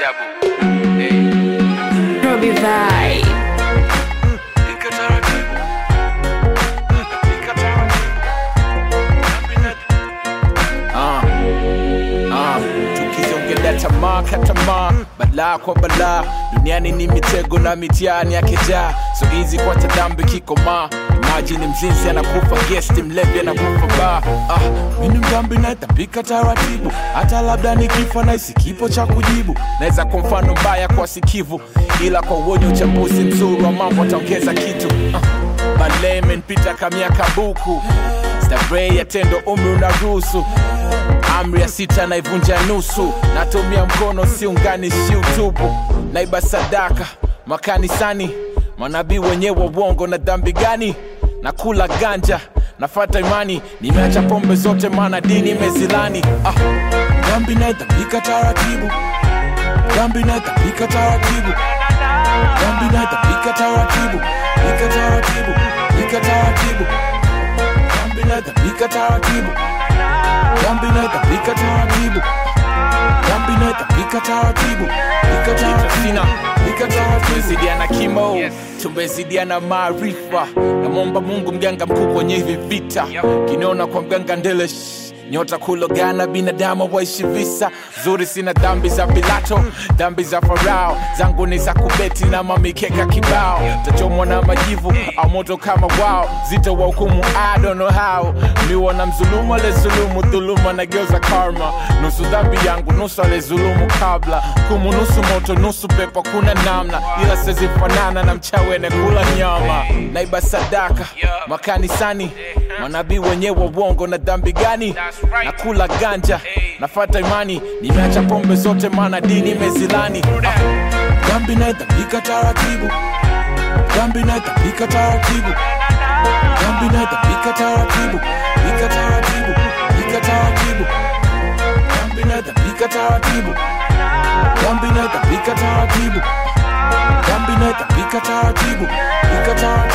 ajabu. Hey. Robbie Vibe. Pika taratibu. Pika taratibu. Ah, ah, tukizongelea tamaa katamaa balaa kwa balaa duniani ni mitego na mitihani yakejaa so hizi kwa tadambi kikomaa imajini mzinzi anakufa gesti mlevi anakufa baa ah, mini mdambi naetapika taratibu hata labda nikifa naisi kipo cha kujibu naweza kwa mfano mbaya kwa sikivu ila kwa uonyo uchambuzi mzuri wa mambo ataongeza kitu ah, balee imenipita kamiaka buku stavrei ya tendo umri unaruhusu amri ya sita naivunja nusu natumia mkono siunganishi utubu naiba sadaka makanisani manabii wenyewe wa uongo na dhambi gani nakula ganja nafata imani nimeacha pombe zote maana dini imezilani ah, dhambi naitapika taratibu dhambi naitapika taratibu dhambi naitapika taratibu pika taratibu pika taratibu dhambi naitapika taratibu dhambi naitapika taratibu dhambi naitapika taratibu pika taratibu pika taratibu tumezidiana kimo tumezidiana maarifa namwomba mungu mganga mkuu kwenye hivi vita kiniona kwa mganga ndele shh, nyota kulogana binadamu waishi visa zuri sina dhambi za pilato dhambi za farao zangu ni za kubeti na mamikeka kibao tachomwa na majivu au moto kama wao zito wa hukumu I don't know how miwana mzulumu alezulumu dhuluma nageuza karma nusu dhambi yangu nusu alezulumu kabla kumu nusu moto nusu pepo kuna namna ila sezifanana na mchawene kula nyama naiba sadaka makanisani manabii wenyewe wa uongo na dhambi gani na kula ganja nafata imani nimeacha pombe zote maana dini imezilani ah, dhambi naitapika taratibu dhambi naitapika taratibu dhambi naitapika taratibu pika taratibu pika taratibu dhambi naitapika taratibu dhambi naitapika taratibu dhambi naitapika taratibu pika taratibu